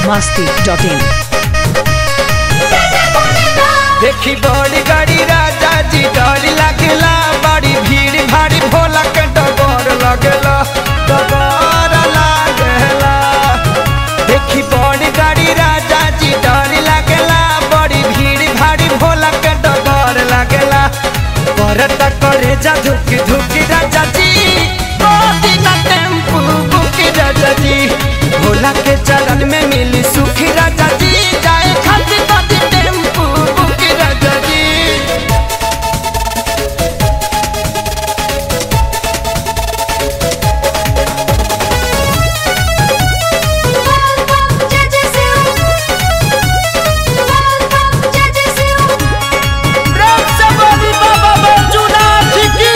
masti.in देखी बड़ी गाड़ी राजा जी डर लगला बड़ी भीड़ भारी भोला के डगर लगला डगर लागला देखी बड़ी गाड़ी राजा जी डर लगला बड़ी भीड़ भारी भोला के डगर लगला करत करे जा धुकी धुकी राजा जी गोदी ना टेम्पू बुकी राजा जी भोला के चरण में मिली सुखी राजा जी जाए खाती खाती टेम्पू बुकी राजा जी राम से बोली बाबा बैजूनाथ की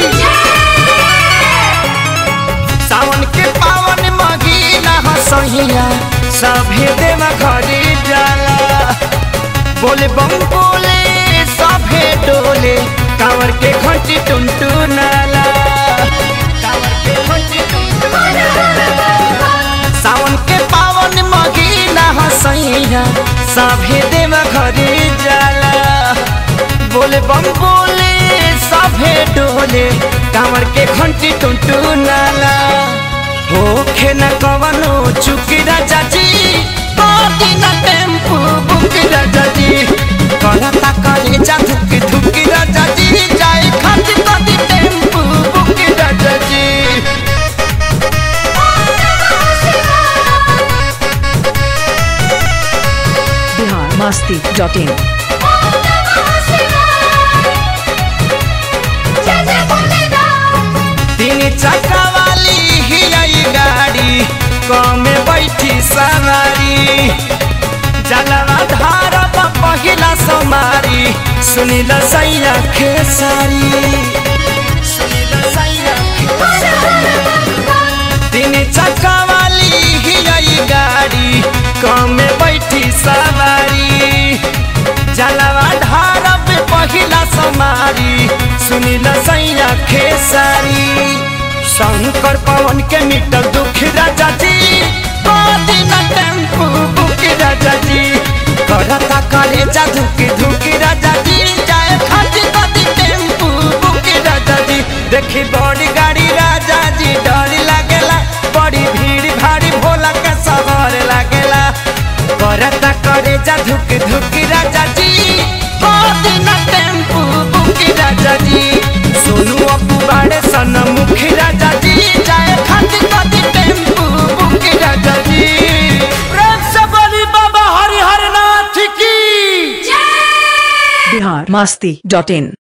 सावन के पावन महीना हसहिया सभे देवा घरे जाला बोले बम बोले सभे डोले कांवर के घंटी टुनटु नाला कांवर के घंटी टुनटुनाला। सावन के पावन महीना हसैया सभे देवा घरे जाला बोले बम बोले सभे डोले कांवर के घंटी टुनटु नाला होखे न कवनो चुकी राजा जी कोटी न टेम्पू बुकी राजा जी करता करे जा धुकी धुकी राजा जी जाए खाती खाती टेम्पू बुकी राजा जी Bihar masti.in तीन चक्का वाली ही आई गाड़ी कमे बैठी सवारी जलवा धार पहिला समारी सुनिल सैया खेसारी सुनिल सैया तीन चक्का वाली ही आई गाड़ी कमे बैठी सवारी जलवा धार पहिला समारी सुनिल सैया खेसारी शंकर पवन के मिटल दुख राजा जी गोदी न टेम्पू बुकी राजा जी करता करे जा धुकी धुकी राजा जी जाए खाती खाती टेम्पू बुकी राजा जी देखी बड़ी गाड़ी राजा जी डर लागेला बड़ी भीड़ भारी भोला के सवार लागेला करता करे जा धुकी धुकी राजा जी गोदी न टेम्पू बुकी राजा जी सोनू अपू बाड़े सन मुखी राजा जी जाए खाती खाती टेम्पू बुकी राजा जी प्रेम से बोली बाबा हरिहर नाथ की Bihar masti.in